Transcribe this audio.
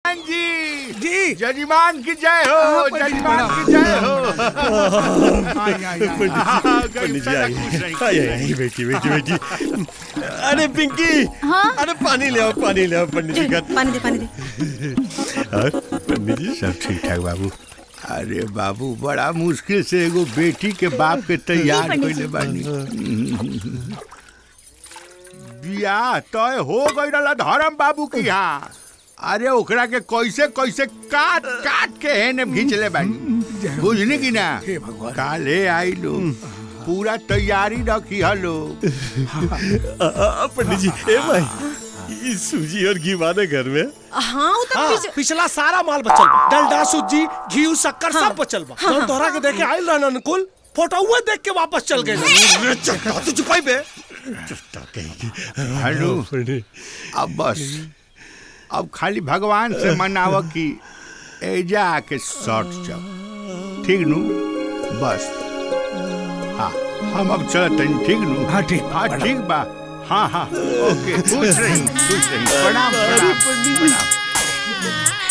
जी जी जजमान की जय हो हाँ, पंडित जी, जजमान की जय हो आई, आई, आई। हाँ, गई पंडित जी पहले आई खुश रही। आई आई बेटी बेटी बेटी अरे पिंकी हाँ? अरे पानी ले आओ पानी ले आओ पंडित जी का पानी दे पानी दे हाँ, पंडित जी सब ठीक ठाक बाबू अरे बाबू बड़ा मुश्किल से एगो बेटी के बाप के तैयार पंडित जी। कइले बानी बियाह तय हो गई रहला धर्म बाबू की यहाँ अरे ओकरा के कैसे कैसे काट काट के हेने खींचले बानी बुझनी की ना हे भगवान। काले आई लो पूरा तैयारी रखी हलो आ, आ, पंडित जी ए भाई ये सूजी और घी वाले घर में हाँ वो तो हाँ, पीछे- पिछला सारा माल बचल बा डलडा सूजी घी शक्कर सब बचल बा हम तोहरा के देखे आइल रहन अनुकुल फोटो हुए देख के वापस चल गए अरे चट्टा तू चुपाई बे चट्टा कहीं हेलो पंडित अब बस अब खाली भगवान से मनाव कि एजा आके शॉर्ट चल ठीक नु बस हाँ हम अब चलत हनी ठीक नु हाँ, ठीक बा, हाँ प्रणाम। ठीक बा हाँ हाँ ओके खुश रही खुश रही प्रणाम प्रणाम प्रणाम